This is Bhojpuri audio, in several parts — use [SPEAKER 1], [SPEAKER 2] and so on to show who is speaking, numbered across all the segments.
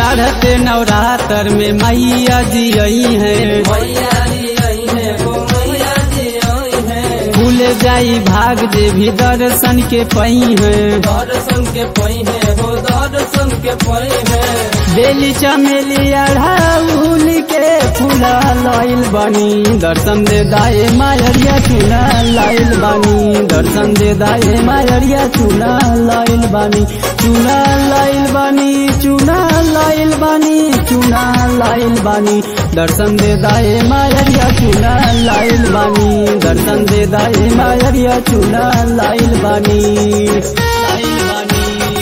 [SPEAKER 1] चढ़ते नवरात्र में मैया जी आई है
[SPEAKER 2] मैया जी आई है वो मैया जी आई है
[SPEAKER 1] भूल जाई भाग जे भी दर्शन के पई है
[SPEAKER 2] दर्शन के पई है वो दर्शन के पई है
[SPEAKER 1] बेली चमेली अढ़ाउल के फूला लाइल बानी दर्शन दे दाए मायरिया चूना लाइल बानी दर्शन दे दाए मायरिया चूना लाइल बानी चूना लाइल बानी चूना लाइल बानी चूना लाइल बानी दर्शन दे दाए मायरिया चूना लाइल बानी दर्शन दे दाए मायरिया चूना लाइल बानी लाइल बानी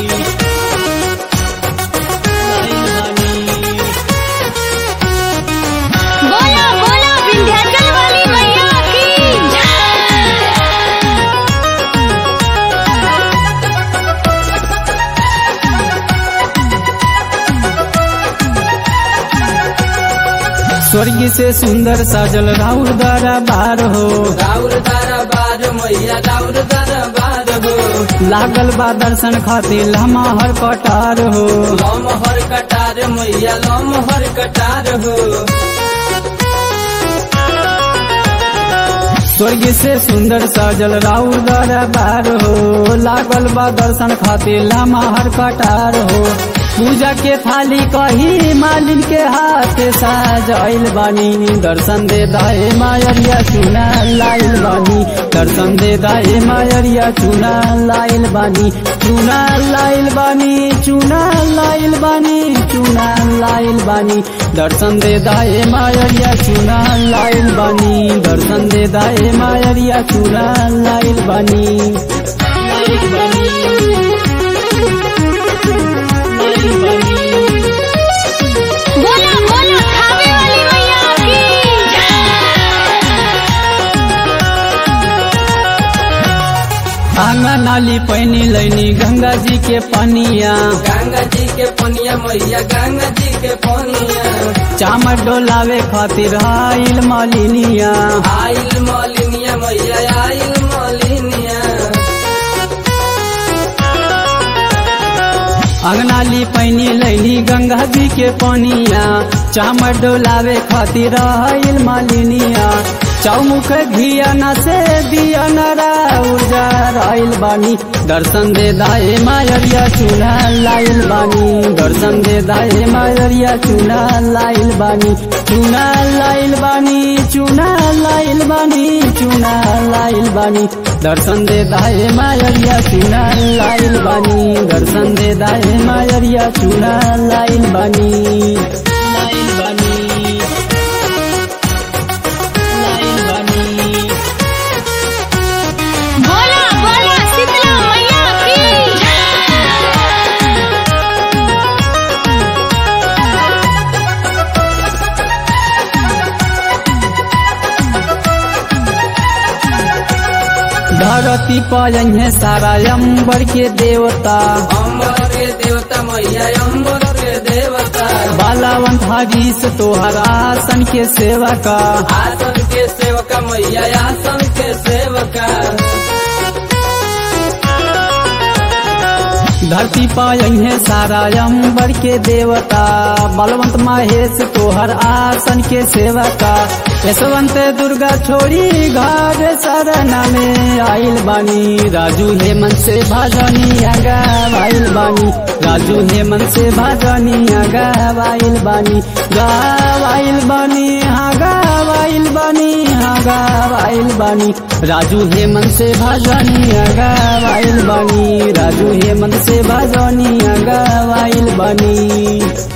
[SPEAKER 3] बोला बोला विंध्याचल वाली मैया की
[SPEAKER 1] स्वर्ग से सुंदर साजल राउर दरबार हो
[SPEAKER 2] राउर दरबार मैया राउर दरबार हो
[SPEAKER 1] लागल बा दर्शन खातिर लम्हा हर कटार हो
[SPEAKER 2] लम हर कटार मैया लम हर कटार हो
[SPEAKER 1] स्वर्ग से सुंदर साजल राउर दरबार हो लागल बा दर्शन खातिर लम्हा हर कटार हो पूजा के थाली कही मालिन के हाथ साजल बानी दर्शन दे दाए मायरिया चुना लाइल बानी दर्शन दे दाए मायरिया चुना लाइल बानी चुना लाइल बानी चुना लाइल बानी चुना लाइल बानी दर्शन दे दाए मायरिया चुना लाइल बानी दर्शन दे दाए मायरिया चुना लाइल बानी लाइल बानी लाइल बानी
[SPEAKER 3] बोला बोला खावे वाली मैया की
[SPEAKER 1] आंगन नाली पैनी लैनी गंगा जी के पनिया
[SPEAKER 2] गंगा जी के पनिया मैया गंगा जी के पनिया
[SPEAKER 1] चामर डोलावे खातिर आइल मालिनिया
[SPEAKER 2] आइल मलिनिया मैया आइल मलिनिया
[SPEAKER 1] अंगनाली पैनी लैनी गंगा जी के पनिया चामर डोलावे खातिर आइल मालिनिया चौमुख घिया न से दिया नरा ऊर्जा आइल बानी दर्शन दे दाए मायरिया चूल्हा लाइल बानी दर्शन दे दाए मायरिया चूल्हा लाइल बानी चूना लाइल बानी चूना लाइल बानी चूना लाइल बानी दर्शन दे दाए मायरिया चूना लाइल बानी दर्शन दे दाए मायरिया चूना लाइल बानी लाइल बानी लाइल बानी
[SPEAKER 3] बोला बोला शीतला मैया की
[SPEAKER 1] धरती पर है सारा अंबर के देवता
[SPEAKER 2] अम्बर के देवता मैया अम्बर के देवता
[SPEAKER 1] बालावंत हरीश तोहर आसन के सेवा का
[SPEAKER 2] आसन के सेवका मैया आसन के सेवका
[SPEAKER 1] धरती पाई है सारा अंबर के देवता बलवंत महेश तोहर आसन के सेवा का यशवंत दुर्गा छोड़ी घर सरना में आइल बानी राजू हेमंत से भाजनी आगा आइल बानी राजू हेमंत से भाजनी आगा आइल बानी गावाइल बानी हाँ गावाइल बानी हाँ गावाइल बानी राजू हेमंत से भाजनी आगा आइल बानी राजू हेमंत से भाजनी आगा आइल बानी